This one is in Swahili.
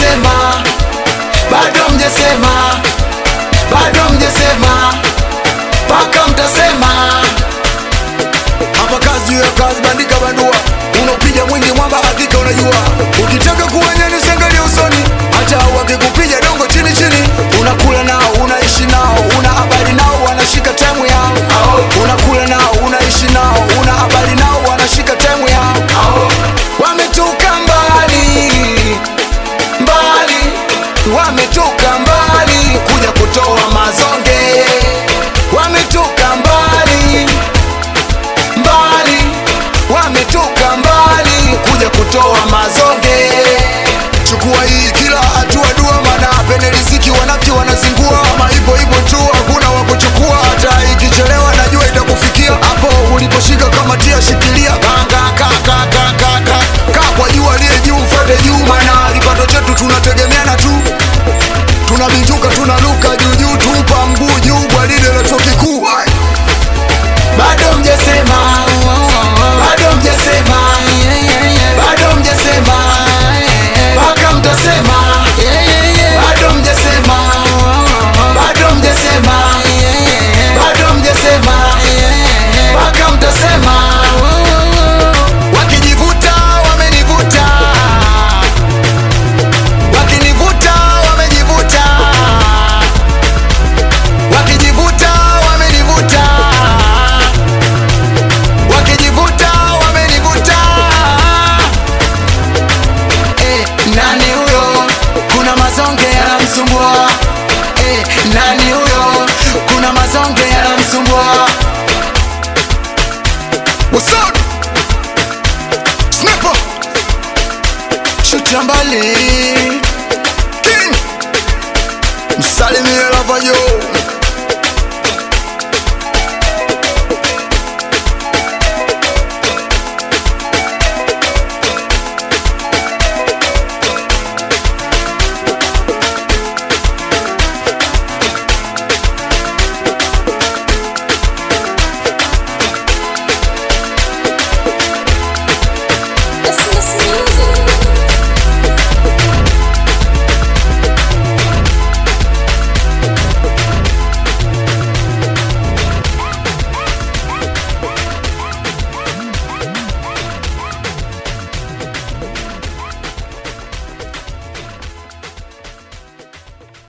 mjesema, bado mjesema, bado mjesema, mpaka mtasema. hapa kazi juu ya kazi, bandika bandua, unapiga mwingi mwamba, hakika unajua. Ukitaka kuwanyani usiangalie usoni, hata wakikupiga dongo chini chini, unakula nao, unaishi nao, una habari nao, wanashika temu yao. Unakula nao, unaishi nao, una habari nao, wanashika temu yao. Wametoka mbali mbali, wametoka mbali kuja kutoa mazonge, wametoka mbali mbali, wametoka mbali kuja kutoa mazonge. Chukua hii kila hatua dua, maana pene riziki wanafiki wanazingua, ama hivyo hivyo tu, hakuna wa kuchukua. Hata ikichelewa najua itakufikia hapo uliposhika, kama tia shikilia, kanga ka ka ka ka ka ka kwa juu, aliye juu mfuate juu, maana kipato chetu tunategemeana tu, tunabinjuka tunaluka juu juu, tupa mguu juu kwa lile la chuo kikuu. bado mjesema, bado mjesema, bado mjesema, mpaka mtasema. Bado mjesema, bado mjesema, bado mjesema, mpaka mtasema. Wakijivuta wamenivuta, wakinivuta wamejivuta, wakijivuta wamenivuta, wakijivuta wamenivuta. Eh, nani huyo? Kuna mazonge yanamsumbua. Eh, nani huyo? Kuna mazonge yanamsumbua. What's up? Sniper, Shuti mbali. King, msalimie Lavajo.